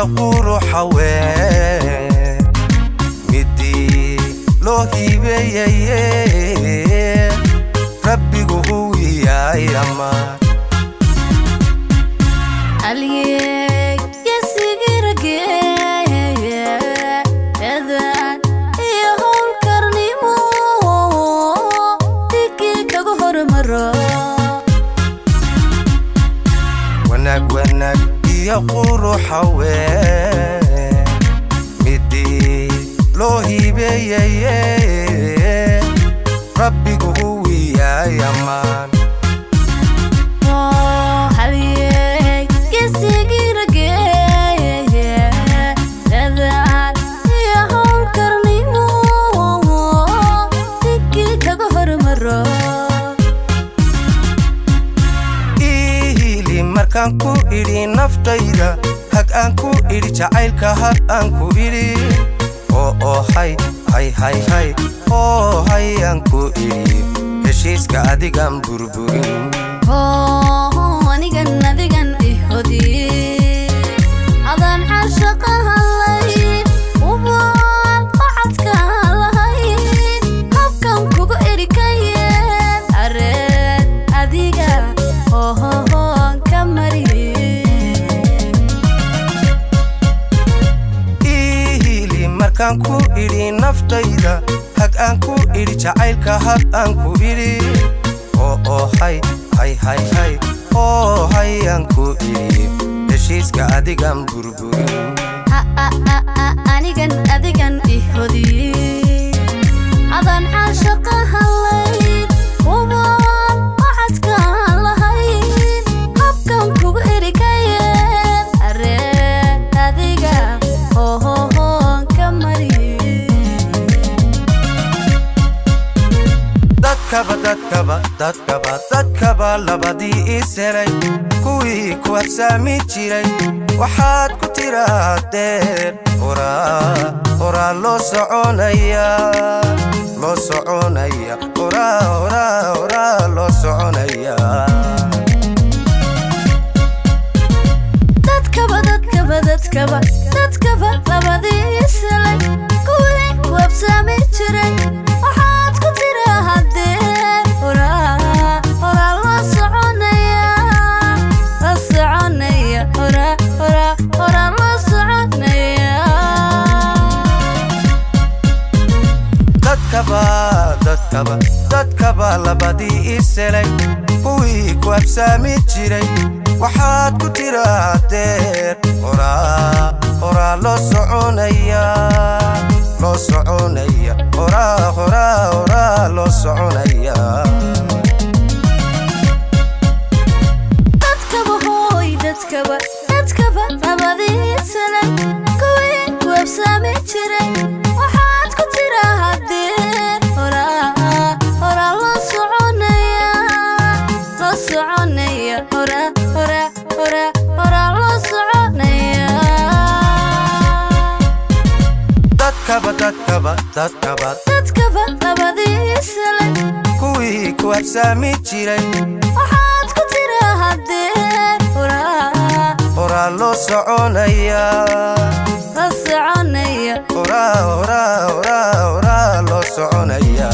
iyo quruxaween midii loo hiibeeyaye rabbigu huwiyaay amaan Halyey gesigirage eedaan iyo howlkarnimo dhigii kaga hormaro wanaag wanaag iyo quruxaween midii loo hiibeeyaye rabbigu huwiyaay amaan halyey gesigirage eedaan iyo howlkarnimo dhigii kaga hormaro iili markaan ku idhi naftayda hag aan ku idhi jacaylka hag aan ku idhi oo oo hay hay hay hay oo hay aan ku idhi heshiiska adigaan burburin oo anigan adigan ihodi adaan caashaqa hadlayn ubaan qacadka lahayn habkan kugu erikayeen areed adiga hohohoon ka mari iili markaan ku idhi naftayda hag aan ku idhi jacaylka hag aan ku idhi oo oo hay hay hay hay oo hay aan ku idhi heshiiska adigaan burburin anigan adigan ihodi adaan caashaqa hadlayn ubaan qacadka lahayn habkan kugu erikayeen areed adiga hohohoon ka mari dadkaba dadkaba dadkaba dadkaba labadii iselay kuwii ku habsaami jiray waxaad ku tirahdeen horaa horaa loo soconaya loo soconaya horaa horaa horaa loo soconaya dadkaba dadkaba dadkaba dadkaba labadii isalay kuwii ku habsaami jiray waxaad ku tirahdeen horaa horaa loo soconaya la soconaya horaa horaa horaa loo soconaya dadkaba dadkaba dadkaba labadii iselay kuwii ku habsaami jiray waxaad ku tirahdeen horaa horaa loo soconaya loo soconaya horaa horaa horaa loo soconaya dadkaba hooy dadkaba dadkaba labadii sanad kuwii ku habsaami jiray waxaad ku tirahdeen horaa horaa loo soconaya loo soconaya horaa horaa horaa horaa loo soconaya dadkaba dadkaba dadkaba dadkaba labadii sanad kuwii ku habsaami jiray waxaad ku tirahdeen horaa horaa loo soconaya la soconaya horaa horaa horaa horaa loo soconaya